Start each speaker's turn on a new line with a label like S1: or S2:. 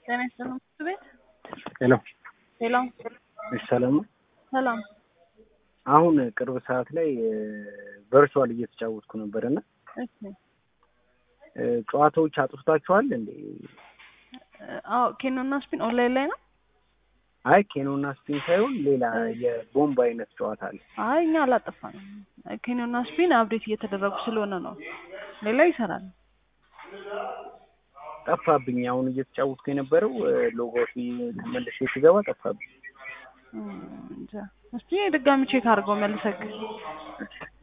S1: ጤና ይስጥልኝ ምክር ቤት
S2: ሄሎ
S1: ሄሎ
S2: እሺ፣ ሰላም ነው።
S1: ሰላም
S2: አሁን ቅርብ ሰዓት ላይ ቨርቹዋል እየተጫወትኩ ነበር እና
S1: እሺ
S2: ጨዋታዎች አጥፍታችኋል እንዴ?
S1: አዎ ኬኖ እና ስፒን ኦንላይን ላይ ነው
S2: አይ ኬኖ እና ስፒን ሳይሆን ሌላ የቦምብ አይነት ጨዋታ አለ።
S1: አይ እኛ አላጠፋንም ኬኖ እና ስፒን አፕዴት እየተደረጉ ስለሆነ ነው ሌላ ይሰራል
S2: ጠፋብኝ። አሁን እየተጫወትኩ የነበረው ሎጎት ተመልሼ ስገባ ጠፋብኝ።
S1: እንጃ እስቲ ድጋሚ ቼክ አድርገው መልሰክ